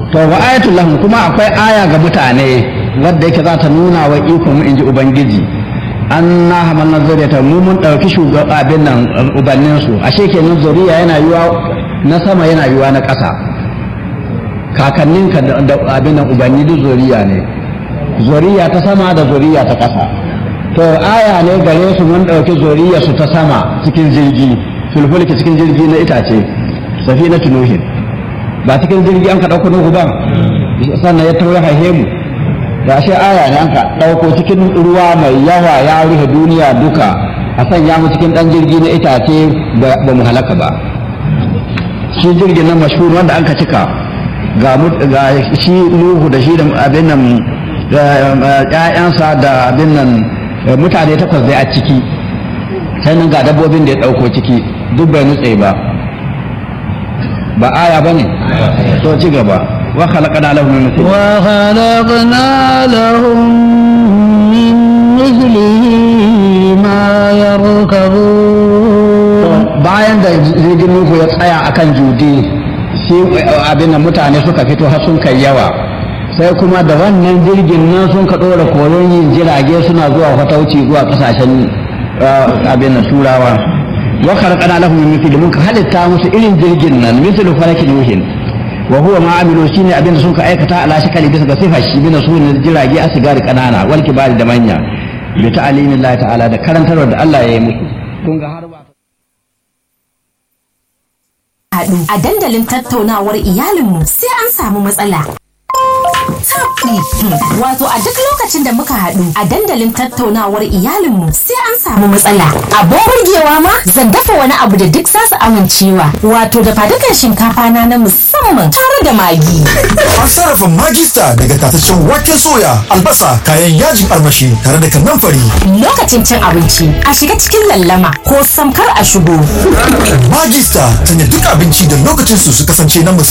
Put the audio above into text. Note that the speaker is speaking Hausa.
to wa ayatul lahum kuma akwai aya ga mutane wadda yake za ta nuna wa ikon mu inji ubangiji an na hamalna zuriyata mu mun dauki shugaban abin nan ubannin su ashe kenan zuriya yana yiwa na sama yana yiwa na ƙasa kakannin ka da abin nan ubanni duk zuriya ne zuriya ta sama da zuriya ta ƙasa to aya ne gare su mun dauki zuriya su ta sama cikin jirgi fulfulki cikin jirgi na itace safinatu nuhin ba cikin jirgi an ka ɗauko nuhu ba sannan ya tauri haihe mu da ashe aya ne an ka ɗauko cikin ruwa mai yawa ya rufe duniya duka a sanya mu cikin ɗan jirgi na itace ba mu halaka ba shi jirgin nan mashhur wanda an ka cika ga shi nuhu da shi da abin nan ƴaƴansa da abin nan mutane takwas zai a ciki sai nan ga dabbobin da ya ɗauko ciki duk bai nutse ba ba aya bane to ci gaba wa khalaqna lahum min mithlihi wa khalaqna lahum min mithlihi ma yarkabun bayan da jirgin nuhu ya tsaya akan judi sai abin da mutane suka fito har sun kai yawa sai kuma da wannan jirgin nan sun ka dora koyon yin jirage suna zuwa fatauci zuwa kasashen abin da turawa wa khalaqna lahum min mithli mun ka halitta musu irin jirgin nan mithlu falaki nuhin wa huwa ma amilu shine abin da sun ka aikata ala shakali bisa ga sifa shi bin sunan jirage asigari kanana wal kibari da manya bi ta'alimillahi ta'ala da karantarwa da Allah ya yi musu kun ga har ba haɗu a dandalin tattaunawar iyalinmu sai an samu matsala Wato a duk lokacin da muka haɗu a dandalin tattaunawar iyalinmu sai an samu matsala. Abin burgewa ma zan dafa wani abu da duk za su amincewa. Wato da fadukan shinkafa na na musamman tare da magi. An sarrafa magista daga tataccen waken soya, albasa, kayan yajin armashi tare da kanamfari. Lokacin cin abinci a shiga cikin lallama ko samkar a shigo. Magista sanya duk abinci da lokacin su su kasance na musamman.